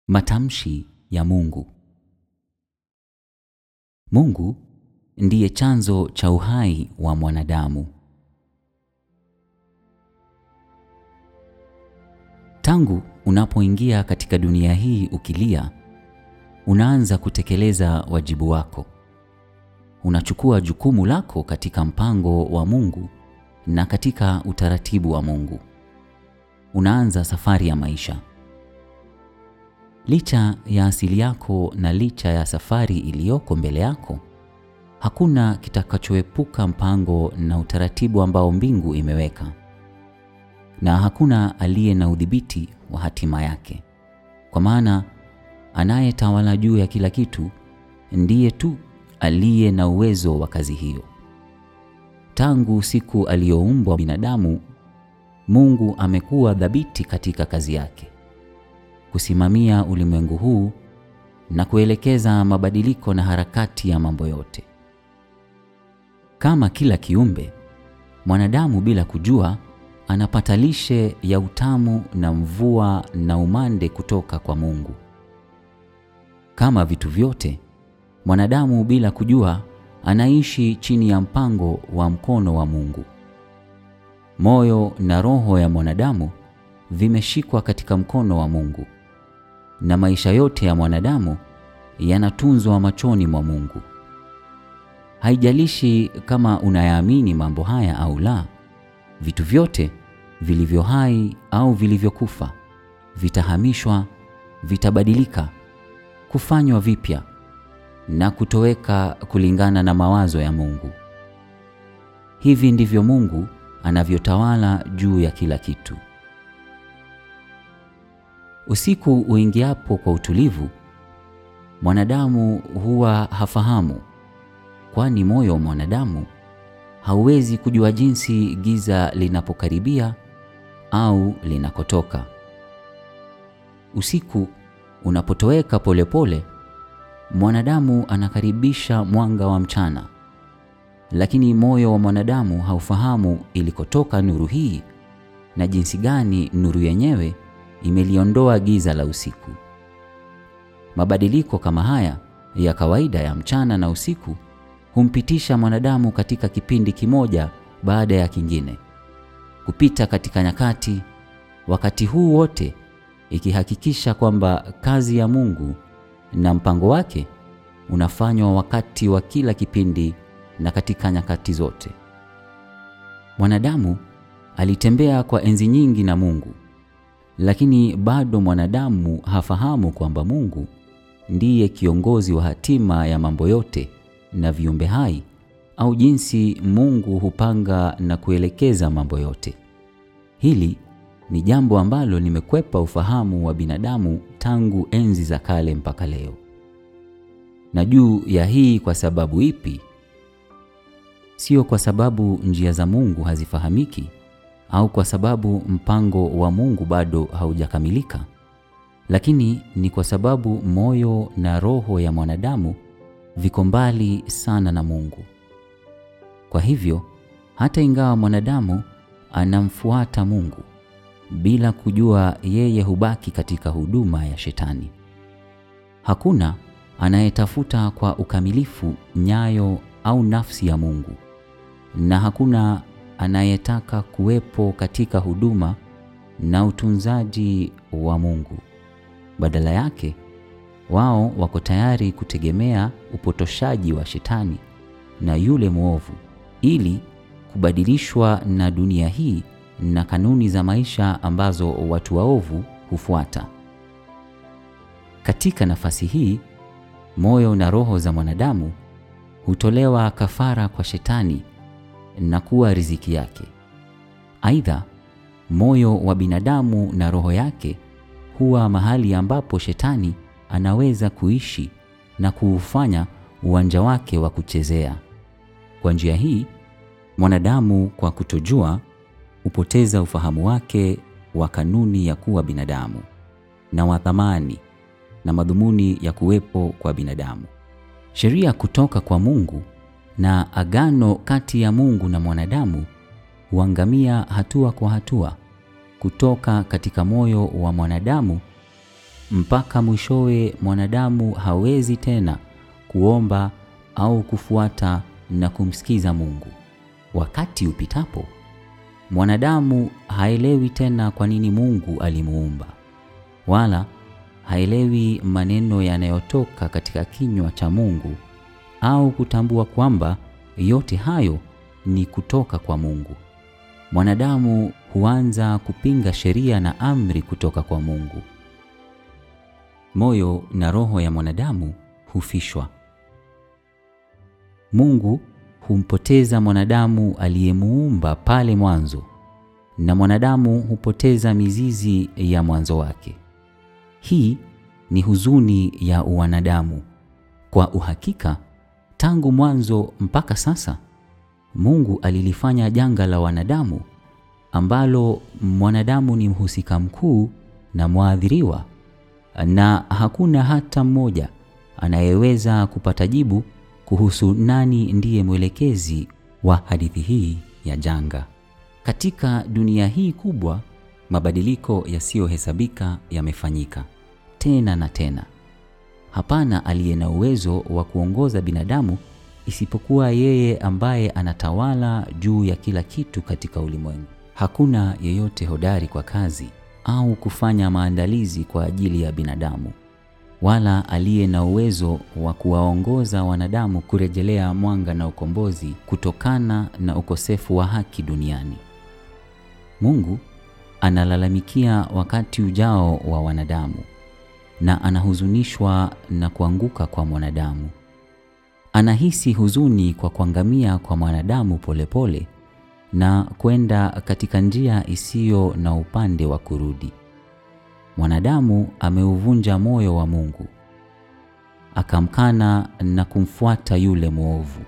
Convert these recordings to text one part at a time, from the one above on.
Matamshi ya Mungu. Mungu ndiye chanzo cha uhai wa mwanadamu. Tangu unapoingia katika dunia hii ukilia, unaanza kutekeleza wajibu wako. Unachukua jukumu lako katika mpango wa Mungu na katika utaratibu wa Mungu. Unaanza safari ya maisha. Licha ya asili yako na licha ya safari iliyoko mbele yako, hakuna kitakachoepuka mpango na utaratibu ambao mbingu imeweka, na hakuna aliye na udhibiti wa hatima yake, kwa maana anayetawala juu ya kila kitu ndiye tu aliye na uwezo wa kazi hiyo. Tangu siku aliyoumbwa binadamu, Mungu amekuwa dhabiti katika kazi yake, kusimamia ulimwengu huu na kuelekeza mabadiliko na harakati ya mambo yote. Kama kila kiumbe, mwanadamu bila kujua anapata lishe ya utamu na mvua na umande kutoka kwa Mungu. Kama vitu vyote, mwanadamu bila kujua anaishi chini ya mpango wa mkono wa Mungu. Moyo na roho ya mwanadamu vimeshikwa katika mkono wa Mungu, na maisha yote ya mwanadamu yanatunzwa machoni mwa Mungu. Haijalishi kama unayaamini mambo haya au la, vitu vyote vilivyo hai au vilivyokufa vitahamishwa, vitabadilika, kufanywa vipya na kutoweka kulingana na mawazo ya Mungu. Hivi ndivyo Mungu anavyotawala juu ya kila kitu. Usiku uingiapo kwa utulivu, mwanadamu huwa hafahamu, kwani moyo wa mwanadamu hauwezi kujua jinsi giza linapokaribia au linakotoka. Usiku unapotoweka polepole, mwanadamu anakaribisha mwanga wa mchana, lakini moyo wa mwanadamu haufahamu ilikotoka nuru hii na jinsi gani nuru yenyewe imeliondoa giza la usiku. Mabadiliko kama haya ya kawaida ya mchana na usiku humpitisha mwanadamu katika kipindi kimoja baada ya kingine, kupita katika nyakati, wakati huu wote ikihakikisha kwamba kazi ya Mungu na mpango wake unafanywa wakati wa kila kipindi na katika nyakati zote. Mwanadamu alitembea kwa enzi nyingi na Mungu, lakini bado mwanadamu hafahamu kwamba Mungu ndiye kiongozi wa hatima ya mambo yote na viumbe hai au jinsi Mungu hupanga na kuelekeza mambo yote. Hili ni jambo ambalo limekwepa ufahamu wa binadamu tangu enzi za kale mpaka leo. Na juu ya hii kwa sababu ipi? Sio kwa sababu njia za Mungu hazifahamiki au kwa sababu mpango wa Mungu bado haujakamilika, lakini ni kwa sababu moyo na roho ya mwanadamu viko mbali sana na Mungu. Kwa hivyo, hata ingawa mwanadamu anamfuata Mungu bila kujua, yeye hubaki katika huduma ya Shetani. Hakuna anayetafuta kwa ukamilifu nyayo au nafsi ya Mungu, na hakuna anayetaka kuwepo katika huduma na utunzaji wa Mungu. Badala yake, wao wako tayari kutegemea upotoshaji wa Shetani na yule mwovu ili kubadilishwa na dunia hii na kanuni za maisha ambazo watu waovu hufuata. Katika nafasi hii, moyo na roho za mwanadamu hutolewa kafara kwa Shetani na kuwa riziki yake. Aidha, moyo wa binadamu na roho yake huwa mahali ambapo Shetani anaweza kuishi na kuufanya uwanja wake wa kuchezea. Kwa njia hii, mwanadamu kwa kutojua hupoteza ufahamu wake wa kanuni ya kuwa binadamu na wa thamani na madhumuni ya kuwepo kwa binadamu. Sheria kutoka kwa Mungu na agano kati ya Mungu na mwanadamu huangamia hatua kwa hatua kutoka katika moyo wa mwanadamu mpaka mwishowe mwanadamu hawezi tena kuomba au kufuata na kumsikiza Mungu. Wakati upitapo, mwanadamu haelewi tena kwa nini Mungu alimuumba, wala haelewi maneno yanayotoka katika kinywa cha Mungu au kutambua kwamba yote hayo ni kutoka kwa Mungu. Mwanadamu huanza kupinga sheria na amri kutoka kwa Mungu. Moyo na roho ya mwanadamu hufishwa. Mungu humpoteza mwanadamu aliyemuumba pale mwanzo, na mwanadamu hupoteza mizizi ya mwanzo wake. Hii ni huzuni ya uwanadamu. Kwa uhakika, tangu mwanzo mpaka sasa, Mungu alilifanya janga la wanadamu ambalo mwanadamu ni mhusika mkuu na mwathiriwa, na hakuna hata mmoja anayeweza kupata jibu kuhusu nani ndiye mwelekezi wa hadithi hii ya janga. Katika dunia hii kubwa, mabadiliko yasiyohesabika yamefanyika tena na tena. Hapana aliye na uwezo wa kuongoza binadamu isipokuwa yeye ambaye anatawala juu ya kila kitu katika ulimwengu. Hakuna yeyote hodari kwa kazi au kufanya maandalizi kwa ajili ya binadamu, wala aliye na uwezo wa kuwaongoza wanadamu kurejelea mwanga na ukombozi kutokana na ukosefu wa haki duniani. Mungu analalamikia wakati ujao wa wanadamu na anahuzunishwa na kuanguka kwa mwanadamu. Anahisi huzuni kwa kuangamia kwa mwanadamu polepole pole, na kwenda katika njia isiyo na upande wa kurudi. Mwanadamu ameuvunja moyo wa Mungu, akamkana na kumfuata yule mwovu.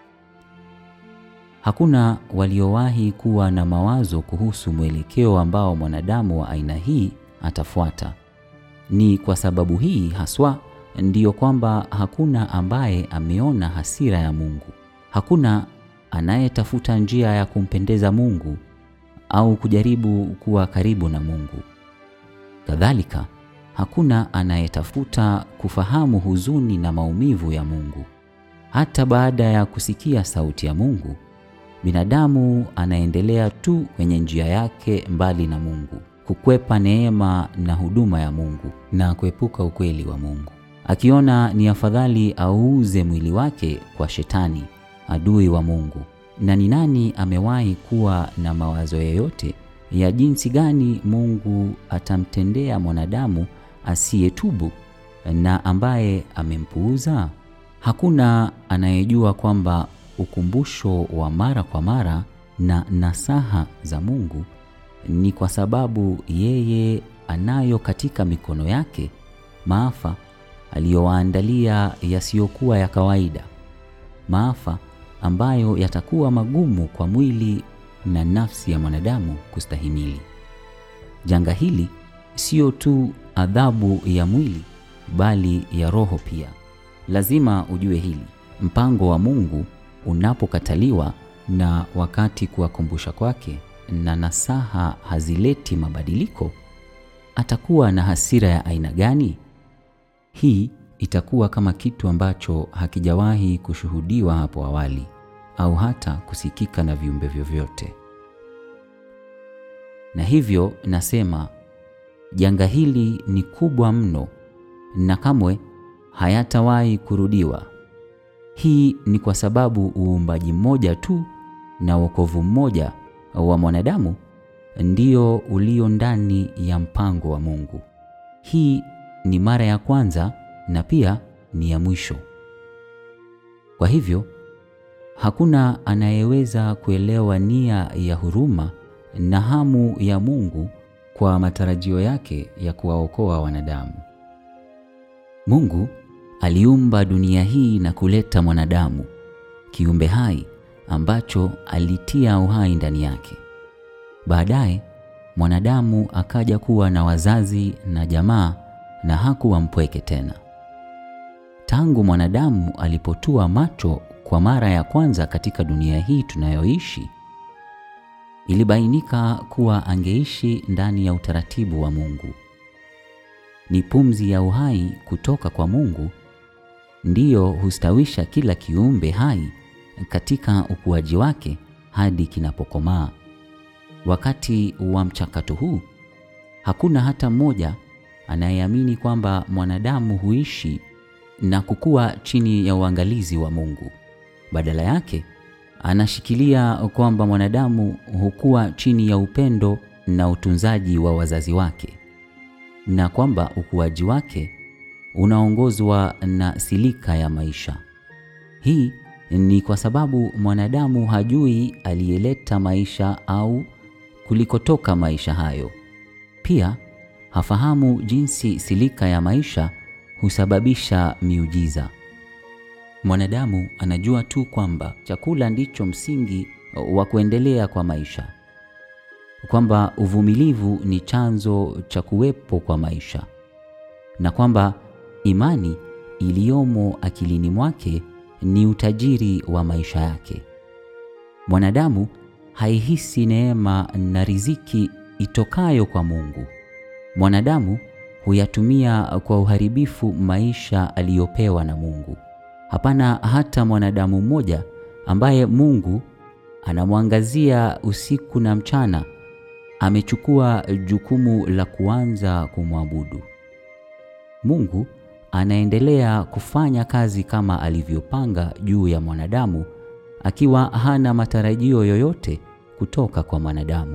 Hakuna waliowahi kuwa na mawazo kuhusu mwelekeo ambao mwanadamu wa aina hii atafuata. Ni kwa sababu hii haswa ndiyo kwamba hakuna ambaye ameona hasira ya Mungu. Hakuna anayetafuta njia ya kumpendeza Mungu au kujaribu kuwa karibu na Mungu. Kadhalika, hakuna anayetafuta kufahamu huzuni na maumivu ya Mungu. Hata baada ya kusikia sauti ya Mungu, binadamu anaendelea tu kwenye njia yake mbali na Mungu, kukwepa neema na huduma ya Mungu na kuepuka ukweli wa Mungu, akiona ni afadhali auuze mwili wake kwa Shetani, adui wa Mungu. Na ni nani amewahi kuwa na mawazo yoyote ya jinsi gani Mungu atamtendea mwanadamu asiyetubu na ambaye amempuuza? Hakuna anayejua kwamba ukumbusho wa mara kwa mara na nasaha za Mungu ni kwa sababu yeye anayo katika mikono yake maafa aliyowaandalia yasiyokuwa ya kawaida, maafa ambayo yatakuwa magumu kwa mwili na nafsi ya mwanadamu kustahimili. Janga hili sio tu adhabu ya mwili bali ya roho pia. Lazima ujue hili. Mpango wa Mungu unapokataliwa na wakati kuwakumbusha kwake na nasaha hazileti mabadiliko, atakuwa na hasira ya aina gani? Hii itakuwa kama kitu ambacho hakijawahi kushuhudiwa hapo awali au hata kusikika na viumbe vyovyote. Na hivyo nasema janga hili ni kubwa mno na kamwe hayatawahi kurudiwa. Hii ni kwa sababu uumbaji mmoja tu na wokovu mmoja wa mwanadamu ndio ulio ndani ya mpango wa Mungu. Hii ni mara ya kwanza na pia ni ya mwisho. Kwa hivyo hakuna anayeweza kuelewa nia ya huruma na hamu ya Mungu kwa matarajio yake ya kuwaokoa wanadamu. Mungu aliumba dunia hii na kuleta mwanadamu, kiumbe hai ambacho alitia uhai ndani yake. Baadaye mwanadamu akaja kuwa na wazazi na jamaa na hakuwa mpweke tena. Tangu mwanadamu alipotua macho kwa mara ya kwanza katika dunia hii tunayoishi, ilibainika kuwa angeishi ndani ya utaratibu wa Mungu. ni pumzi ya uhai kutoka kwa Mungu, ndiyo hustawisha kila kiumbe hai katika ukuaji wake hadi kinapokomaa. Wakati wa mchakato huu, hakuna hata mmoja anayeamini kwamba mwanadamu huishi na kukua chini ya uangalizi wa Mungu. Badala yake, anashikilia kwamba mwanadamu hukua chini ya upendo na utunzaji wa wazazi wake na kwamba ukuaji wake unaongozwa na silika ya maisha. Hii ni kwa sababu mwanadamu hajui aliyeleta maisha au kulikotoka maisha hayo. Pia hafahamu jinsi silika ya maisha husababisha miujiza. Mwanadamu anajua tu kwamba chakula ndicho msingi wa kuendelea kwa maisha, kwamba uvumilivu ni chanzo cha kuwepo kwa maisha, na kwamba imani iliyomo akilini mwake ni utajiri wa maisha yake. Mwanadamu haihisi neema na riziki itokayo kwa Mungu. Mwanadamu huyatumia kwa uharibifu maisha aliyopewa na Mungu. Hapana hata mwanadamu mmoja ambaye Mungu anamwangazia usiku na mchana amechukua jukumu la kuanza kumwabudu. Mungu anaendelea kufanya kazi kama alivyopanga juu ya mwanadamu akiwa hana matarajio yoyote kutoka kwa mwanadamu.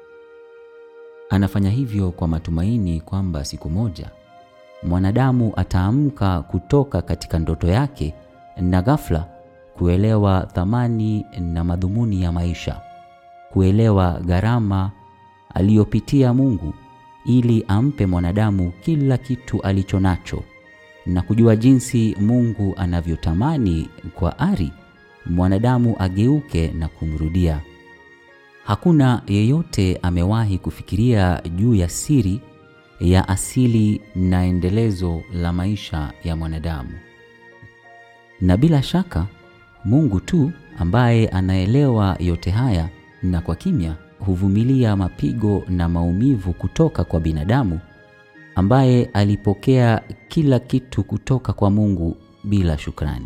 Anafanya hivyo kwa matumaini kwamba siku moja mwanadamu ataamka kutoka katika ndoto yake na ghafla kuelewa thamani na madhumuni ya maisha, kuelewa gharama aliyopitia Mungu ili ampe mwanadamu kila kitu alicho nacho na kujua jinsi Mungu anavyotamani kwa ari mwanadamu ageuke na kumrudia. Hakuna yeyote amewahi kufikiria juu ya siri ya asili na endelezo la maisha ya mwanadamu. Na bila shaka Mungu tu ambaye anaelewa yote haya na kwa kimya huvumilia mapigo na maumivu kutoka kwa binadamu ambaye alipokea kila kitu kutoka kwa Mungu bila shukrani.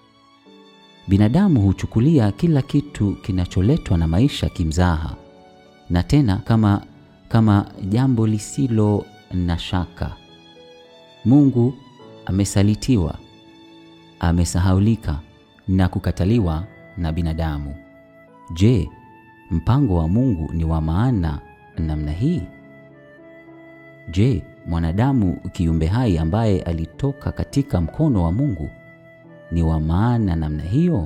Binadamu huchukulia kila kitu kinacholetwa na maisha kimzaha na tena kama kama jambo lisilo na shaka. Mungu amesalitiwa, amesahaulika na kukataliwa na binadamu. Je, mpango wa Mungu ni wa maana namna hii? Je, mwanadamu kiumbe hai ambaye alitoka katika mkono wa Mungu ni wa maana namna hiyo?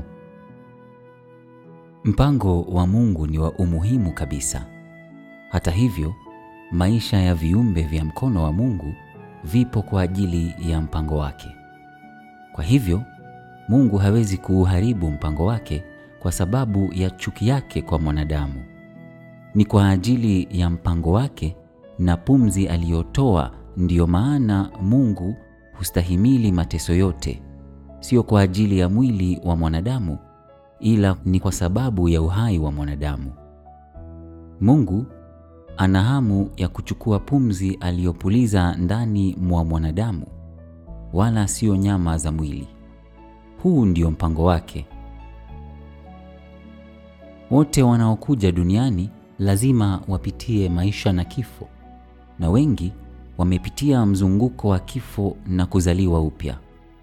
Mpango wa Mungu ni wa umuhimu kabisa. Hata hivyo, maisha ya viumbe vya mkono wa Mungu vipo kwa ajili ya mpango wake. Kwa hivyo, Mungu hawezi kuuharibu mpango wake kwa sababu ya chuki yake kwa mwanadamu. Ni kwa ajili ya mpango wake na pumzi aliyotoa ndiyo maana Mungu hustahimili mateso yote, sio kwa ajili ya mwili wa mwanadamu, ila ni kwa sababu ya uhai wa mwanadamu. Mungu ana hamu ya kuchukua pumzi aliyopuliza ndani mwa mwanadamu, wala sio nyama za mwili. Huu ndio mpango wake. Wote wanaokuja duniani lazima wapitie maisha na kifo, na wengi wamepitia mzunguko wa kifo na kuzaliwa upya.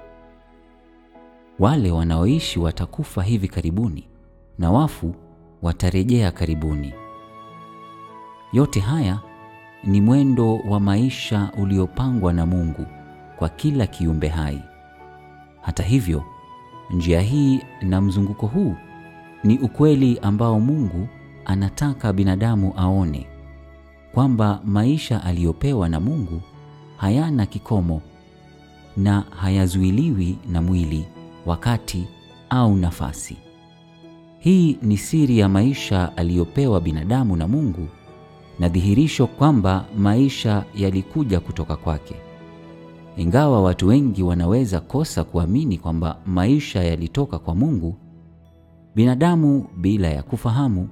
Wale wanaoishi watakufa hivi karibuni na wafu watarejea karibuni. Yote haya ni mwendo wa maisha uliopangwa na Mungu kwa kila kiumbe hai. Hata hivyo, njia hii na mzunguko huu ni ukweli ambao Mungu anataka binadamu aone kwamba maisha aliyopewa na Mungu hayana kikomo na hayazuiliwi na mwili, wakati au nafasi. Hii ni siri ya maisha aliyopewa binadamu na Mungu na dhihirisho kwamba maisha yalikuja kutoka kwake. Ingawa watu wengi wanaweza kosa kuamini kwamba maisha yalitoka kwa Mungu, binadamu bila ya kufahamu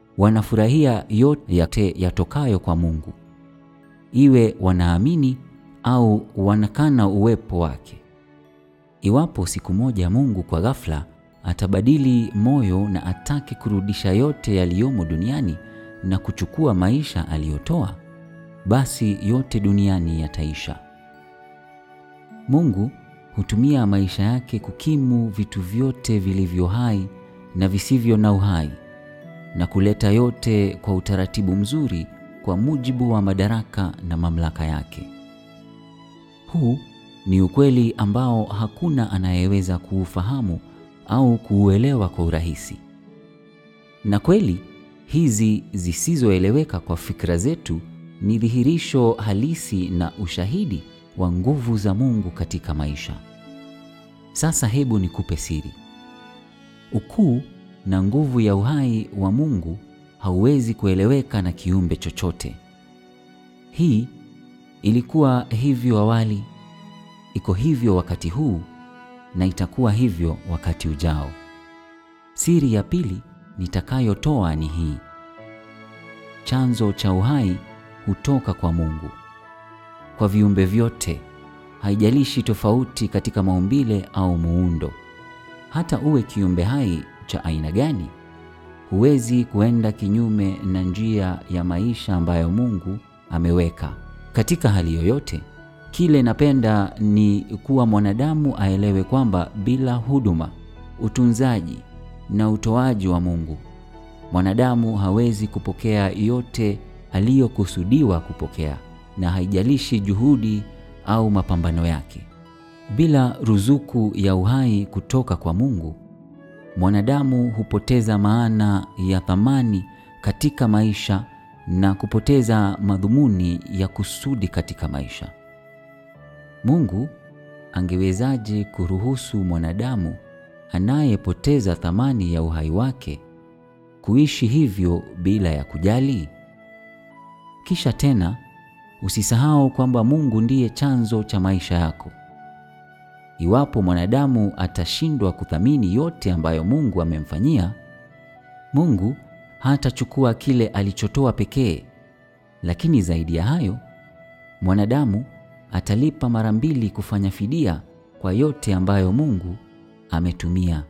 wanafurahia yote yatokayo kwa Mungu, iwe wanaamini au wanakana uwepo wake. Iwapo siku moja Mungu kwa ghafla atabadili moyo na atake kurudisha yote yaliyomo duniani na kuchukua maisha aliyotoa, basi yote duniani yataisha. Mungu hutumia maisha yake kukimu vitu vyote vilivyo hai na visivyo na uhai na kuleta yote kwa utaratibu mzuri kwa mujibu wa madaraka na mamlaka yake. Huu ni ukweli ambao hakuna anayeweza kuufahamu au kuuelewa kwa urahisi. Na kweli hizi zisizoeleweka kwa fikra zetu ni dhihirisho halisi na ushahidi wa nguvu za Mungu katika maisha. Sasa hebu nikupe siri. Ukuu na nguvu ya uhai wa Mungu hauwezi kueleweka na kiumbe chochote. Hii ilikuwa hivyo awali, iko hivyo wakati huu na itakuwa hivyo wakati ujao. Siri ya pili nitakayotoa ni hii: chanzo cha uhai hutoka kwa Mungu. Kwa viumbe vyote, haijalishi tofauti katika maumbile au muundo, hata uwe kiumbe hai cha aina gani, huwezi kuenda kinyume na njia ya maisha ambayo Mungu ameweka. Katika hali yoyote, kile napenda ni kuwa mwanadamu aelewe kwamba bila huduma, utunzaji na utoaji wa Mungu, mwanadamu hawezi kupokea yote aliyokusudiwa kupokea, na haijalishi juhudi au mapambano yake. Bila ruzuku ya uhai kutoka kwa Mungu, mwanadamu hupoteza maana ya thamani katika maisha na kupoteza madhumuni ya kusudi katika maisha. Mungu angewezaje kuruhusu mwanadamu anayepoteza thamani ya uhai wake kuishi hivyo bila ya kujali? Kisha tena usisahau kwamba Mungu ndiye chanzo cha maisha yako. Iwapo mwanadamu atashindwa kuthamini yote ambayo Mungu amemfanyia, Mungu hatachukua kile alichotoa pekee, lakini zaidi ya hayo, mwanadamu atalipa mara mbili kufanya fidia kwa yote ambayo Mungu ametumia